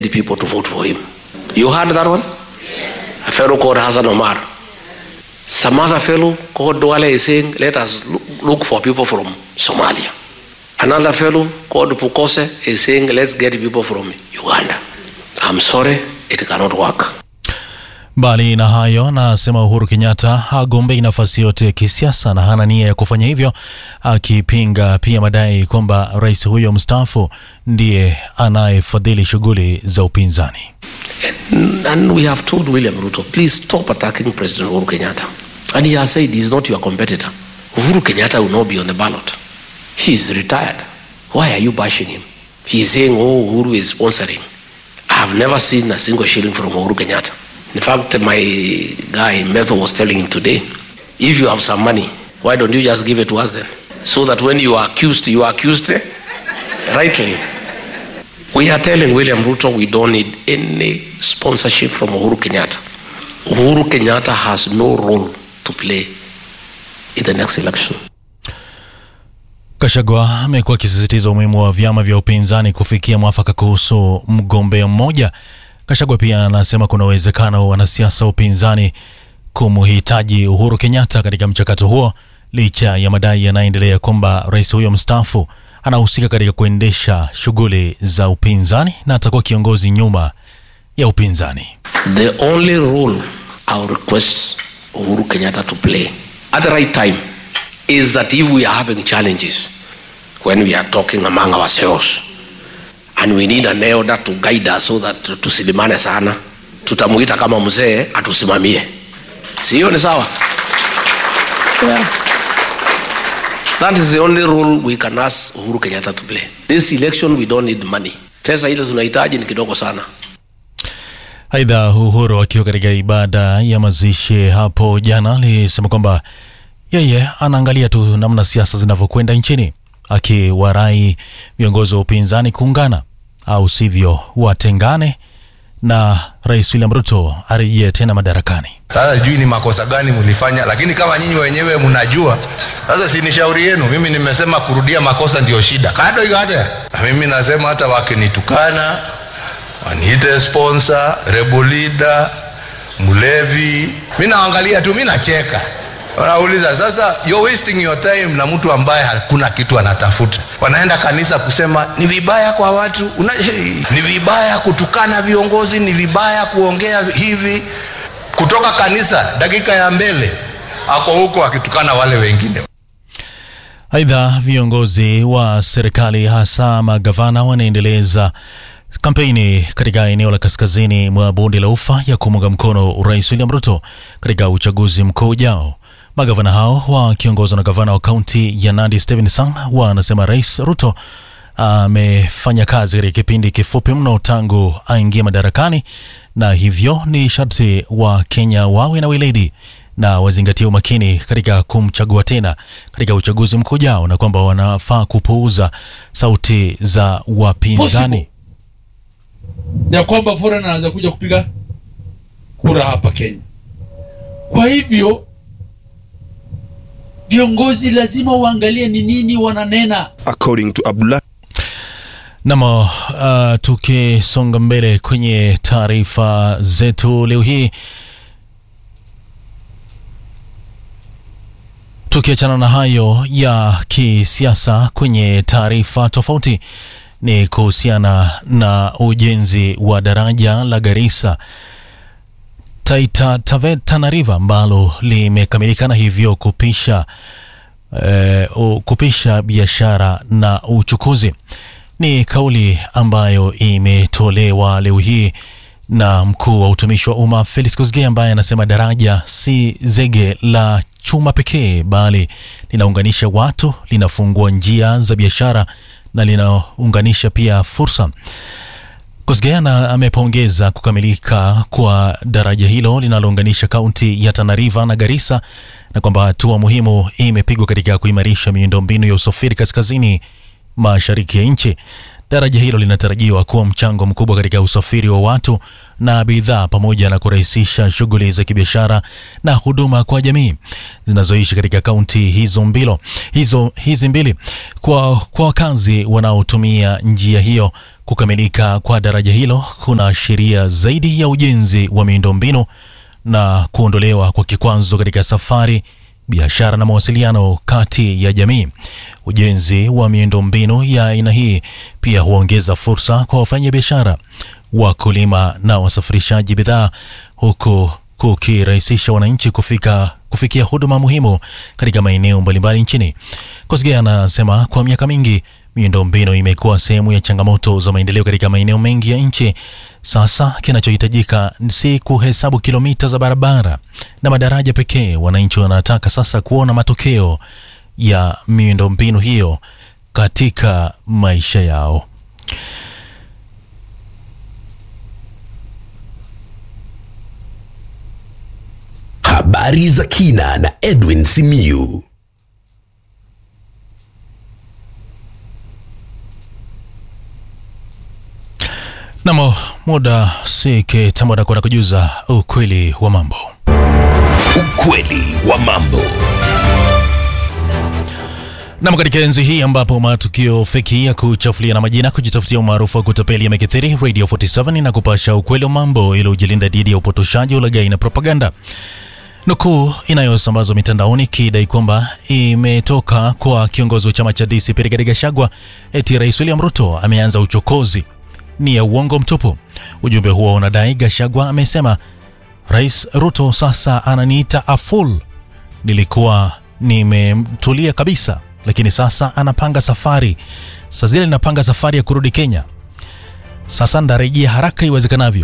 the people to vote for him. You heard that one? A fellow called Hassan Omar. Some other fellow called Duale is saying, let us look, look for people from Somalia. Another fellow called Pukose is saying, let's get people from Uganda. I'm sorry, it cannot work. Mbali na hayo, anasema Uhuru Kenyatta hagombei nafasi yote ya kisiasa na hana nia ya kufanya hivyo, akipinga pia madai kwamba rais huyo mstaafu ndiye anayefadhili shughuli za upinzani. And, and we have told William Ruto, please stop attacking President Uhuru Kenyatta. And he has said he's not your competitor. Uhuru Kenyatta will not be on the ballot. He is retired. Why are you bashing him? He's saying, oh, Uhuru is sponsoring. I have never seen a single shilling from Uhuru Kenyatta. In fact, my guy Metho was telling him today, if you have some money, why don't you just give it to us then? So that when you are accused, you are accused eh, rightly. We are telling William Ruto we don't need any sponsorship from Uhuru Kenyatta. Uhuru Kenyatta has no role to play in the next election. Kashagwa amekuwa akisisitiza umuhimu wa vyama vya upinzani kufikia mwafaka kuhusu mgombea mmoja. Kashagwa pia anasema kuna uwezekano wa wanasiasa wa upinzani kumhitaji Uhuru Kenyatta katika mchakato huo, licha ya madai yanayoendelea kwamba rais huyo mstaafu anahusika katika kuendesha shughuli za upinzani na atakuwa kiongozi nyuma ya upinzani. The only role I will request Uhuru Kenyatta to play at the right time is that if we are having challenges when we are talking among ourselves and we need an elder to guide us so that tusilimane sana, tutamuita kama mzee atusimamie. Si hiyo ni sawa? Yeah. That is the only role we can ask Uhuru Kenyatta to play. This election we don't need money. Pesa ile tunahitaji ni kidogo sana. Aidha, Uhuru akiwa katika ibada ya mazishi hapo jana alisema kwamba yeye anaangalia tu namna siasa zinavyokwenda nchini, akiwarai viongozi wa upinzani kuungana, au sivyo watengane na Rais William Ruto arejee tena madarakani. Sasa sijui ni makosa gani mlifanya, lakini kama nyinyi wenyewe mnajua, sasa si ni shauri yenu. Mimi nimesema kurudia makosa ndio shida, kado hiyo hata na mimi nasema hata wakinitukana waniite sponsor, rebel leader, mlevi, mi naangalia tu, mi nacheka. Wanauliza sasa, you're wasting your time na mtu ambaye hakuna kitu anatafuta. Wanaenda kanisa kusema ni vibaya kwa watu una, hey, ni vibaya kutukana viongozi, ni vibaya kuongea hivi. Kutoka kanisa dakika ya mbele ako huko akitukana wale wengine. Aidha, viongozi wa serikali hasa magavana wanaendeleza kampeni katika eneo la kaskazini mwa bonde la ufa ya kumuunga mkono Rais William Ruto katika uchaguzi mkuu ujao. Magavana hao wakiongozwa na gavana wa kaunti ya Nandi Stephen Sang wanasema Rais Ruto amefanya kazi katika kipindi kifupi mno tangu aingie madarakani, na hivyo ni sharti wa Kenya wawe na weledi na wazingatie umakini katika kumchagua tena katika uchaguzi mkuu ujao, na kwamba wanafaa kupuuza sauti za wapinzani. ya kwamba foreign anaweza kuja kupiga kura hapa Kenya. Kwa hivyo viongozi lazima waangalie ni nini wananena. according to Abdullah Nam, uh, tukisonga mbele kwenye taarifa zetu leo hii, tukiachana na hayo ya kisiasa, kwenye taarifa tofauti ni kuhusiana na ujenzi wa daraja la Garissa Taita Taveta Tana River ambalo limekamilika na hivyo kupisha eh, u- kupisha biashara na uchukuzi. Ni kauli ambayo imetolewa leo hii na mkuu wa utumishi wa umma Felix Kosgei ambaye anasema daraja si zege la chuma pekee, bali linaunganisha watu, linafungua njia za biashara na linaunganisha pia fursa. Kosgeana amepongeza kukamilika kwa daraja hilo linalounganisha kaunti ya Tana River na Garissa na kwamba hatua muhimu imepigwa katika kuimarisha miundombinu ya usafiri kaskazini mashariki ya nchi. Daraja hilo linatarajiwa kuwa mchango mkubwa katika usafiri wa watu na bidhaa pamoja na kurahisisha shughuli za kibiashara na huduma kwa jamii zinazoishi katika kaunti hizo mbilo hizo hizi mbili. Kwa, kwa wakazi wanaotumia njia hiyo, kukamilika kwa daraja hilo kuna sheria zaidi ya ujenzi wa miundombinu na kuondolewa kwa kikwazo katika safari biashara na mawasiliano kati ya jamii. Ujenzi wa miundombinu ya aina hii pia huongeza fursa kwa wafanyabiashara, wakulima na wasafirishaji bidhaa, huku kukirahisisha wananchi kufika kufikia huduma muhimu katika maeneo mbalimbali nchini. Kosgei anasema kwa miaka mingi miundombinu imekuwa sehemu ya changamoto za maendeleo katika maeneo mengi ya nchi. Sasa kinachohitajika si kuhesabu kilomita za barabara na madaraja pekee. Wananchi wanataka sasa kuona matokeo ya miundombinu hiyo katika maisha yao. Habari za kina na Edwin Simiyu. Namo muda si kitambo na kwenda kujuza ukweli wa mambo. Ukweli wa mambo. Nam, katika enzi hii ambapo matukio feki ya kuchafulia na majina kujitafutia umaarufu wa kutapeli yamekithiri, Radio 47 na kupasha ukweli wa mambo ili ujilinda dhidi ya upotoshaji, ulaghai na propaganda. Nukuu inayosambazwa mitandaoni kidai kwamba imetoka kwa kiongozi wa chama cha DCP Rigathi Gachagua eti Rais William Ruto ameanza uchokozi ni ya uongo mtupu. Ujumbe huo unadai Gachagua amesema Rais Ruto sasa ananiita a fool, nilikuwa nimemtulia kabisa, lakini sasa anapanga safari. Saa zile ninapanga safari ya kurudi Kenya, sasa ndarejea haraka iwezekanavyo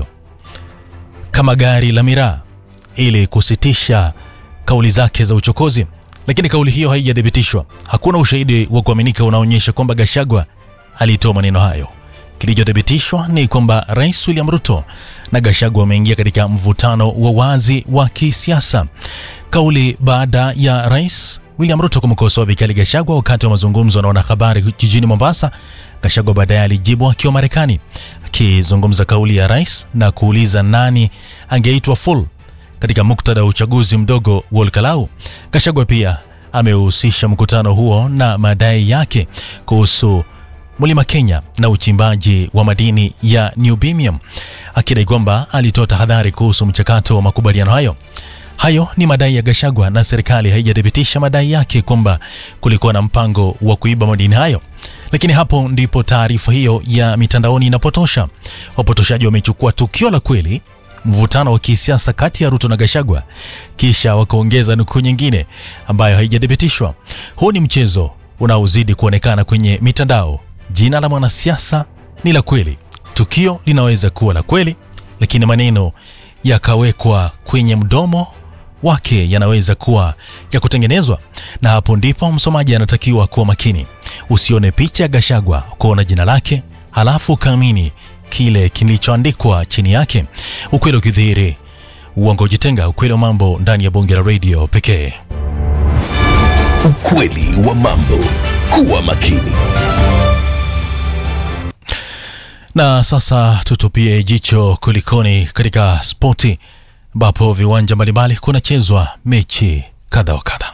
kama gari la miraa ili kusitisha kauli zake za uchokozi. Lakini kauli hiyo haijathibitishwa. Hakuna ushahidi wa kuaminika unaonyesha kwamba Gachagua alitoa maneno hayo. Kilichothibitishwa ni kwamba Rais William Ruto na Gachagua wameingia katika mvutano wa wazi wa kisiasa. Kauli baada ya Rais William Ruto kumkosoa vikali Gachagua wakati wa mazungumzo na wanahabari jijini Mombasa. Gachagua baadaye alijibu akiwa Marekani, akizungumza kauli ya rais na kuuliza nani angeitwa fool katika muktadha wa uchaguzi mdogo wa Olkalau. Gachagua pia amehusisha mkutano huo na madai yake kuhusu Mlima Kenya na uchimbaji wa madini ya neobium, akidai kwamba alitoa tahadhari kuhusu mchakato wa makubaliano hayo. Hayo ni madai ya Gachagua na serikali haijathibitisha madai yake kwamba kulikuwa na mpango wa kuiba madini hayo. Lakini hapo ndipo taarifa hiyo ya mitandaoni inapotosha. Wapotoshaji wamechukua tukio la kweli mvutano wa kisiasa kati ya Ruto na Gachagua, kisha wakaongeza nukuu nyingine ambayo haijathibitishwa. Huu ni mchezo unaozidi kuonekana kwenye mitandao. Jina la mwanasiasa ni la kweli, tukio linaweza kuwa la kweli, lakini maneno yakawekwa kwenye mdomo wake yanaweza kuwa ya kutengenezwa, na hapo ndipo msomaji anatakiwa kuwa makini. Usione picha ya Gachagua kuona jina lake halafu ukaamini kile kilichoandikwa chini yake. Ukweli ukidhihiri, uongo ujitenga. Ukweli wa mambo ndani ya bonge la radio pekee. Ukweli wa mambo. Kuwa makini. Na sasa tutupie jicho kulikoni katika spoti, ambapo viwanja mbalimbali kunachezwa mechi kadha wa kadha.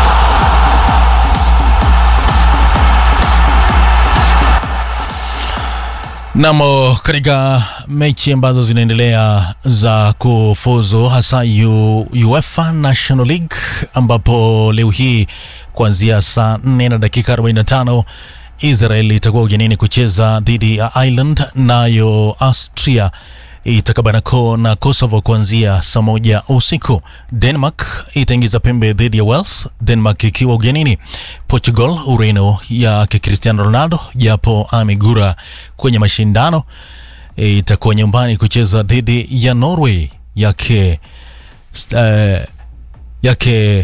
Namo katika mechi ambazo zinaendelea za kufuzu hasa U, UEFA National League ambapo leo hii kuanzia saa 4 na dakika 45 Israel itakuwa ugenini kucheza dhidi ya Ireland, nayo Austria itakabanako na Kosovo kuanzia saa moja usiku. Denmark itaingiza pembe dhidi ya Wales, Denmark ikiwa ugenini. Portugal, Ureno yake Cristiano Ronaldo japo amegura kwenye mashindano, itakuwa nyumbani kucheza dhidi ya Norway yake uh, yake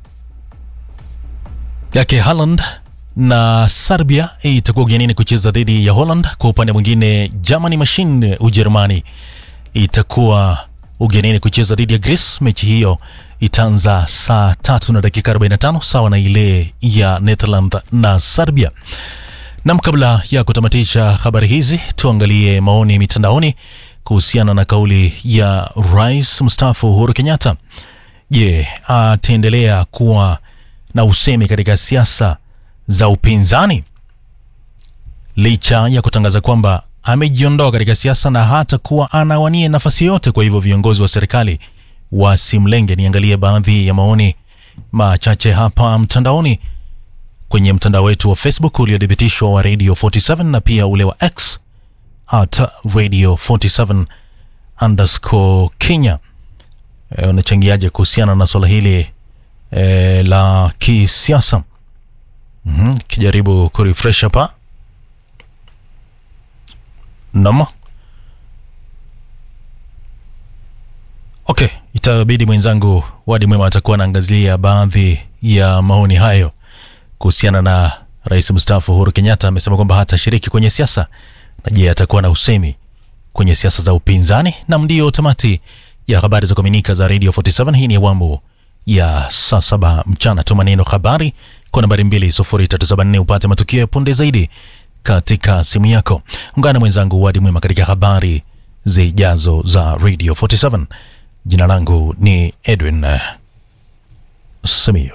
yake Haaland na Serbia itakuwa ugenini kucheza dhidi ya Holland. Kwa upande mwingine, Germany Machine Ujerumani itakuwa ugenini kucheza dhidi ya Greece. Mechi hiyo itaanza saa tatu na dakika 45 sawa na ile ya Netherland na Serbia. Nam, kabla ya kutamatisha habari hizi, tuangalie maoni mitandaoni kuhusiana na kauli ya rais mstaafu Uhuru Kenyatta. Je, ataendelea kuwa na usemi katika siasa za upinzani licha ya kutangaza kwamba amejiondoa katika siasa na hata kuwa anawania nafasi yote. Kwa hivyo viongozi wa serikali wasimlenge. Niangalie baadhi ya maoni machache hapa mtandaoni kwenye mtandao wetu wa Facebook uliothibitishwa wa Radio 47 na pia ule wa X at Radio 47 underscore Kenya. E, unachangiaje kuhusiana na swala hili e, la kisiasa? Mhm, kijaribu kurefresh hapa Naam. Okay, itabidi mwenzangu Wadi Mwema atakuwa anaangazia baadhi ya maoni hayo kuhusiana na rais mstaafu Uhuru Kenyatta. Amesema kwamba hatashiriki kwenye siasa, na je, atakuwa na usemi kwenye siasa za upinzani? Na ndio tamati ya habari za kuaminika za Radio 47. Hii ni awamu ya saa saba mchana. Tuma neno habari kwa nambari 20374 upate matukio ya punde zaidi katika simu yako. Ungana na mwenzangu Wadi Mwema katika habari zijazo za Radio 47. Jina langu ni Edwin uh, Simiyu.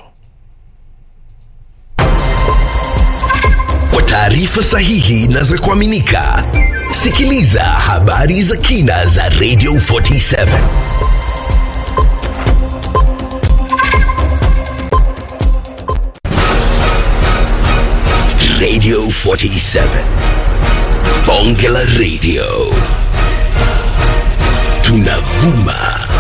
Kwa taarifa sahihi na za kuaminika, sikiliza habari za kina za Radio 47. Radio 47. Bonge la Radio. Tunavuma